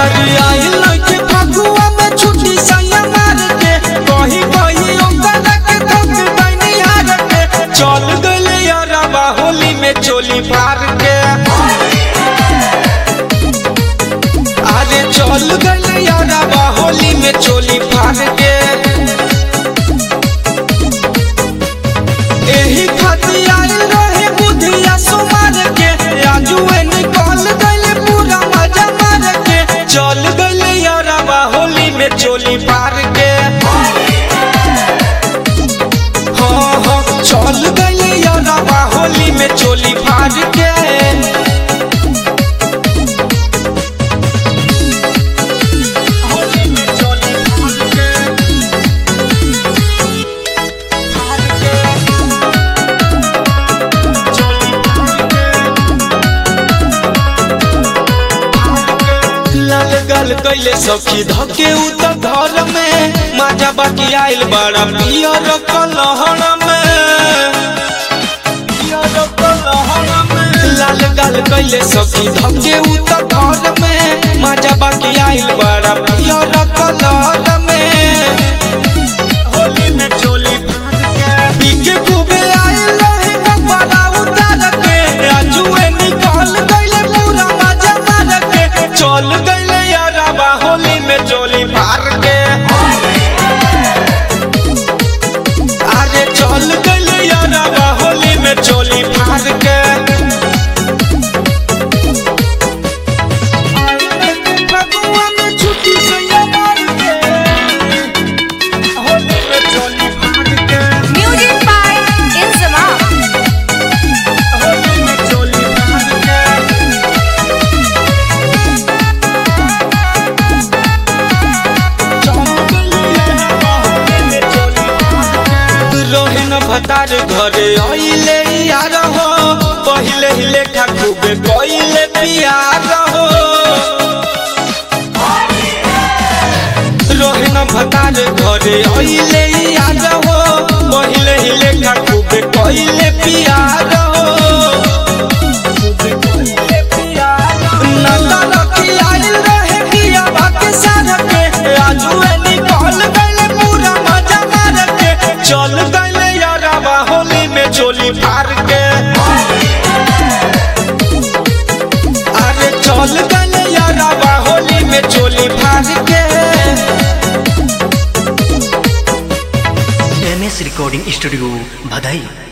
अरे आई लइके फगुआ में छुट्टी सैया मार के कहीं कहीं ओकरा के धोख दैनी हार के चल गइले यारबा होली में चोली फार के अरे चल गइले यारबा होली में चोली फार के एही खातिर आइल रहे बुधिया सुमार के आजुए निकल गइले पूरा मजा मार के चल गइले यारबा होली में चोली पार के हाँ हाँ चल गइले यारबा होली में चोली फाड़ के होली में चोली फाड़ के फाड़ के लाल गल कैले सखी धके उ त घर में माजा बाकी आइल बड़ा पियर कलहर में पियर कलहर में लाल गल कैले सखी धके उ त घर में माजा बाकी आइल बड़ा पियर कलहर में होली में चोली फाड़ के पीके खूबे आइल रहे कपड़ा उतार के आजुए निकल गइले पूरा मजा मार के चल गइले यारबा होली में चोली फाड़ के अरे चल गइले यारबा होली में चोली फाड़ के फगुआ में छुट्टी सैया मार के होली में चोली फाड़ के Music by Insamam. होली में चोली फाड़ के रोहिन भतार घरे आइले यार हो पहिले ही लेखा खूबे कइले पियार हो रोहिन भतार घरे आइले यार हो पहिले ही लेखा खूबे कइले पियार हो नगर की आइल रहे पिया बाके सार के आजुए निकल गइले पूरा मजा मार के चल गइले यारबा होली में चोली फाड़ के अरे चल गइले यारबा होली में चोली फाड़ के एम एस रिकॉर्डिंग स्टूडियो भदई